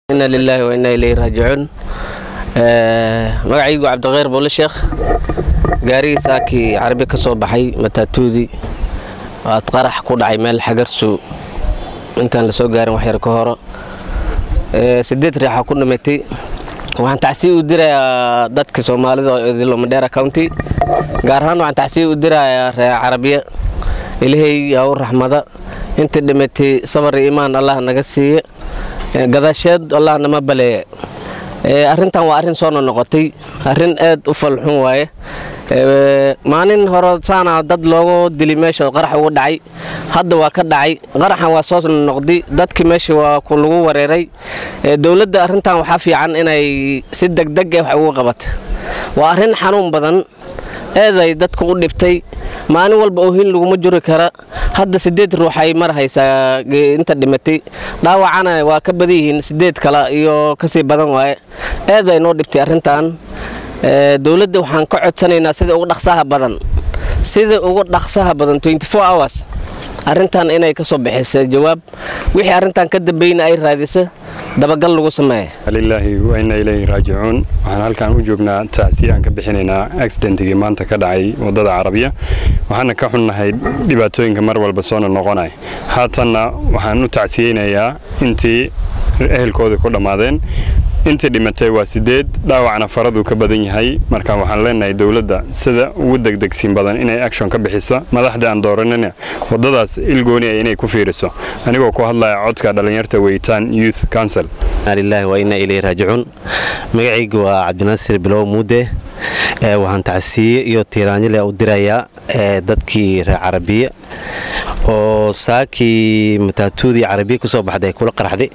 ina lilaahi wa inaa ilayhi raajicuun magacaygu cabdikhayr boole sheekh gaarigii saakii carabi ka soo baxay mataatuudii waad qarax ku dhacay meel xagarsu intaan la soo gaarin waxyar ka horo sideed riixa ku dhimatay waxaan tacsiya u dirayaa dadka soomaalida oo idilo madheera county gaar ahaan waxaan tacsiya u dirayaa reer carabiya ilaahay yaa u raxmada inta dhimatay sabar iyo imaan allah naga siiya gadaasheed allah nama baleeya arrintan waa arrin soo nonoqotay arrin aad u falxun waaye maalin hore saana dad loogu dili meesha qarax ugu dhacay hadda waa ka dhacay qaraxan waa soo noqday dadki meesha waa lagu wareeray dowladda arrintan waxaa fiican inay si degdeg eh wax ugu qabata waa arrin xanuun badan eeday dadka u dhibtay maalin walba oohin laguma juri kara hadda sideed ruux ay mar haysaa inta dhimatay dhaawacana waa ka badan yihiin sideed kale iyo kasii badan waaye eeday noo dhibtay arrintan dowladda waxaan ka codsanaynaa sida ugu dhaqsaha badan sida ugu dhaqsaha badan hours arrintan inay ka soo bixisa jawaab wixii arrintan ka dambeyna ay raadisa dabagal lagu sameeya lilaahi wa inna ilayhi raajicuun waxaan halkan u joognaa tacsiya aan ka bixinaynaa accidentigii maanta ka dhacay waddada carabiya waxaana ka xunnahay dhibaatooyinka mar walba soona noqonaya haatanna waxaan u tacsiyeynayaa intii ehelkooda ku dhammaadeen intii dhimatay waa sideed dhaawacna faraduu ka badan yahay marka waxaan leenahay dowladda sida ugu degdegsiin badan inay action ka bixisa madaxda aan dooranina waddadaas ilgooniya inay ku fiiriso anigoo ku hadlaya codka dhallinyarta weytaan youth council lilaahi wa inaa ilayhi raajicuun magacaygu waa cabdinaasir bilow muude waxaan tacsiye iyo tiiraanyale u dirayaa dadkii reer carabiya oo saakii mataatuudii carabiya ku soo baxday kula qaraxday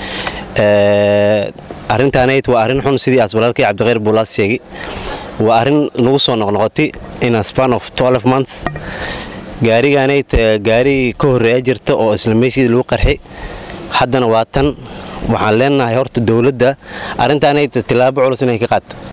arrintaanayd waa arrin xun sidii aas walaalkii cabdikhayr buulaas sheegay waa arrin nagu soo noqnoqotay in a span of months gaarigaanayd gaari ka horreeya jirta oo isla meeshii lagu qarxi haddana waa tan waxaan leenahay horta dowladda arrintaanayd tillaabo culus inay ka qaadto